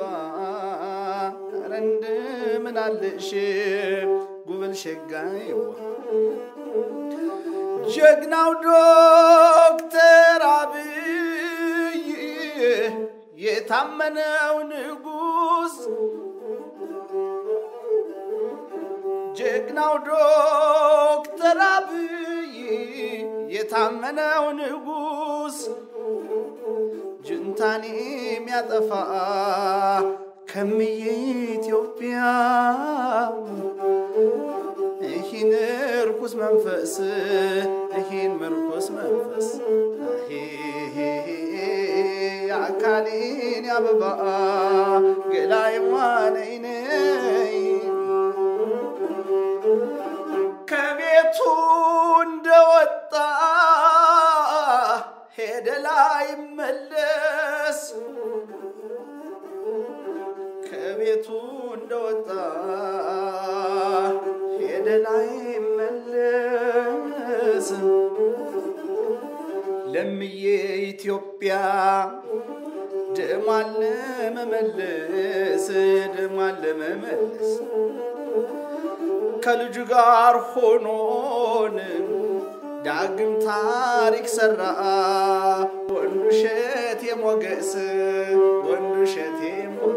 ኧረ እንደምን አለሽ ጉብል ሸጋዬዋ ጀግናው ዶክተር አብይ የታመነው ንጉስ ጀግናው ዶክተር አብይ የታመነው ንጉስ ጅንታን የሚያጠፋ ከምዬ ኢትዮጵያ ይህን ርኩስ መንፈስ ይህን ምርኩስ መንፈስ አካሌን ያበባ ገላይዋ ነይ ነይ ከቤቱ እንደወጣ ሄደ ላይ መለስ ከቤቱ እንደወጣ ሄደ ላይ መለስ ለምዬ ኢትዮጵያ ደሟን ለመመለስ ደሟን ለመመለስ ከልጁ ጋር ሆኖን ዳግም ታሪክ ሰራ ወንዱ እሸቴ ሞገስ ወንዱ እሸቴ ሞገስ